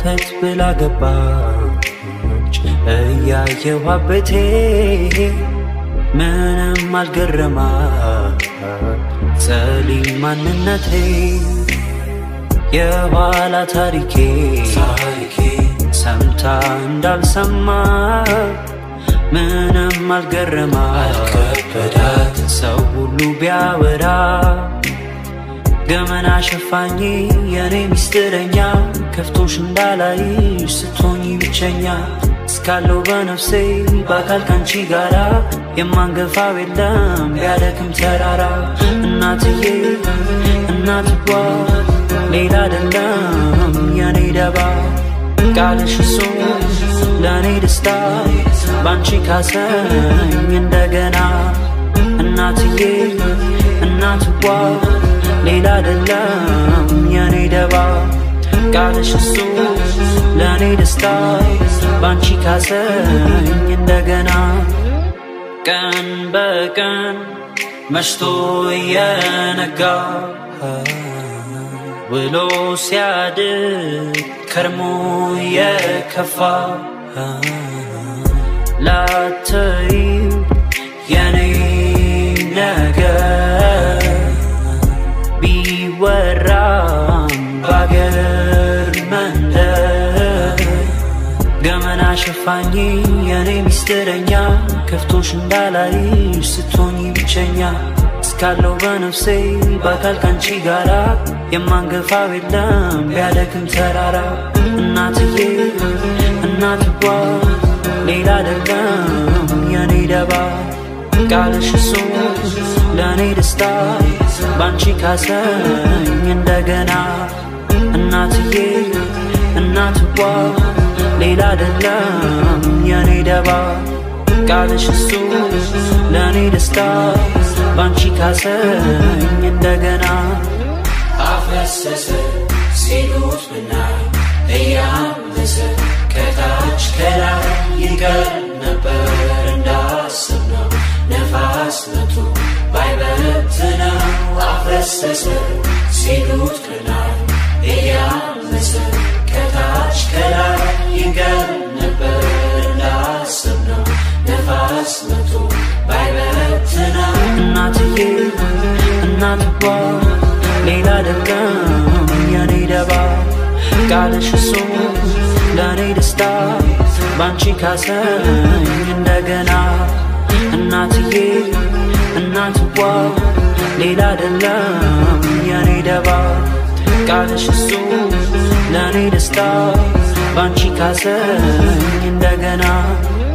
ፈት ብላ ገባች እያየሁ አቤቴ ምንም አልገረማት ጸሊም ማንነቴ የኋላ ታሪኬ ታሪኬ ሰምታ እንዳልሰማ ምንም አልገረማት አልከበዳት ሰው ሁሉ ቢያወራ ገመና ሸፋኝ የኔ ሚስጥረኛ ከፍቶሽ እንዳላይሽ ስትሆኝ ብቸኛ እስካለው በነፍሴ በአካል ካንቺ ጋራ የማንገፋው የለም ቢያደክም ተራራ እናትዬ እናትዋ ሌላ አይደለም የኔ ደባ ቃልሽ እሱ ለእኔ ደስታ ባንቺ ካሰኝ እንደገና እናትዬ እናትዋ ሌላ አይደለም የኔ ደባ ቃልሽ እሱ ለእኔ ደስታ ባንቺ ካሰኝ እንደገና ቀን በቀን መሽቶ እየነጋ ውሎ ሲያድር ከርሞ የከፋ ላተይ የኔ ነገር ቢወራም ባገር መንደር ገመና ሸፋኝ የኔ ሚስጥረኛ ከፍቶሽ እንዳላይሽ ስትሆኝ ብቸኛ እስካለው በነፍሴ በአካል ካንቺ ጋራ የማንገፋው የለም ቢያደክም ተራራ እናትዬ እናትዋ ሌላ አይደለም የኔ ደባ ቃልሽ እሱ ለእኔ ደስታ ባንቺ ካሰኝ እንደገና እናትዬ እናትዋ ሌላ አይደለም የኔ ደባ ቃልሽ እሱ ለእኔ ደስታ ባንቺ ካሰኝ እንደገና አፈሰሰ ሲሉት ብናይ እያመሰ ከታች ከላይ ይቀር ነበር እንዳሰብነው ነፋስ መቶ ባይበትነው አፈሰሰ ሲሉት ብናይ እያመሰ ከታች ከላይ ይቀር ነበር እንዳሰብነው ነፋስ መቶ ባይበትነው እናትዬ እናትዋ ሌላ አይደለም የኔ ደባ ቃልሽ እሱ ለእኔ ደስታ ባንቺ ካሰኝ እንደገና እናትዬ እናትዋ ሌላ አይደለም የኔ ደባ ቃልሽ እሱ ለእኔ ደስታ ባንቺ ካሰኝ እንደገና